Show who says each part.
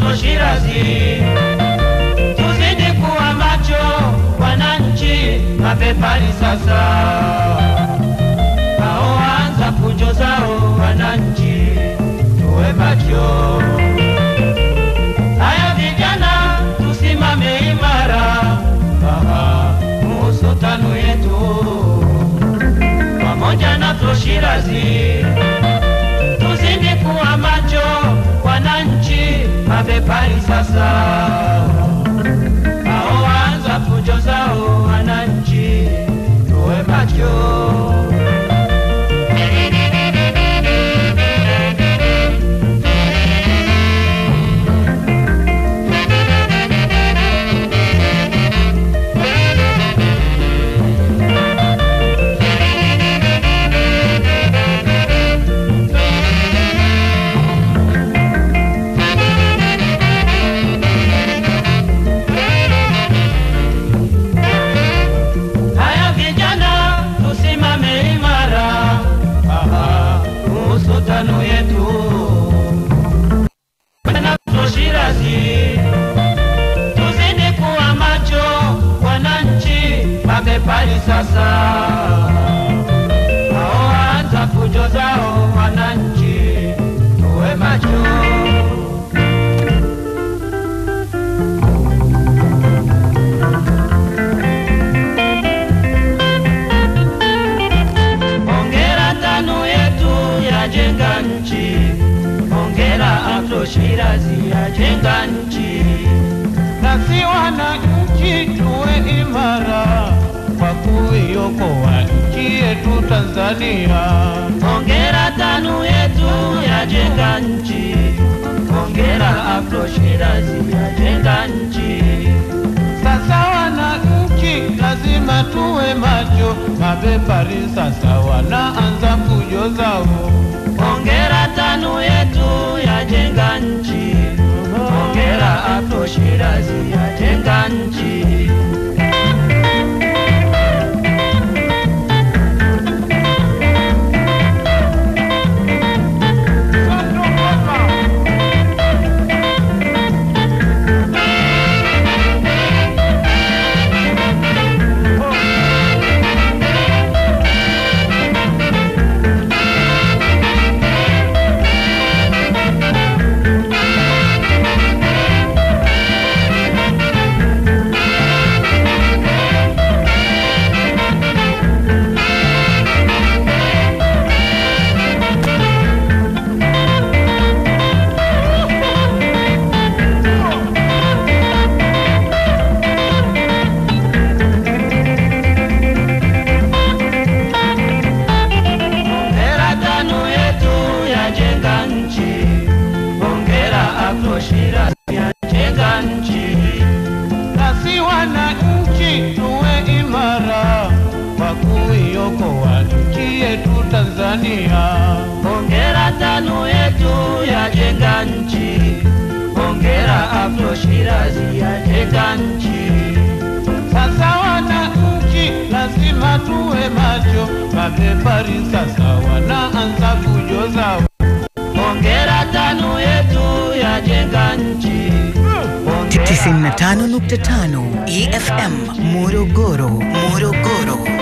Speaker 1: Afro Shirazi, tuzidi kuwa macho wananchi, mapepari sasa hao anza fujo zao wananchi, tuwe macho. Haya vijana, tusimame imara, aha, kuhusu tano yetu pamoja na Afro Shirazi, tuzidi kuwa macho wananchi, mabepari sasa hao anza fujo zao wananchi, tuwe macho. Haya vijana, tusimame imara, aha, kuhusu tano yetu na Shirazi, tuzidi kuwa macho wananchi, mabepari sasa hao hata fujo zao wananchi, tuwe macho. Hongera tano yetu yajenga nchi, hongera Afro Shirazi yajenga nchi.
Speaker 2: nasi wananchi tuwe imara kwa kuiokoa nchi yetu Tanzania.
Speaker 1: Hongera tano yetu yajenga nchi, hongera Afro Shirazi yajenga nchi.
Speaker 2: Sasa wananchi lazima tuwe macho, mabepari sasa wanaanza fujo zao.
Speaker 1: Hongera tano yetu yajenga nchi, hongera Afro Shirazi yajenga nchi. Hongera tano yetu yajenga nchi, hongera Afro Shirazi yajenga nchi.
Speaker 2: Nasi wananchi tuwe imara kwa kuiokoa nchi yetu Tanzania.
Speaker 1: Hongera tano yetu yajenga nchi, hongera Afro Shirazi yajenga nchi.
Speaker 2: Sasa wananchi lazima tuwe macho, mabepari sasa wanaanza fujo zao.
Speaker 1: Hongera tano yetu yajenga nchi, hongera
Speaker 3: 95.5 EFM Morogoro, Morogoro.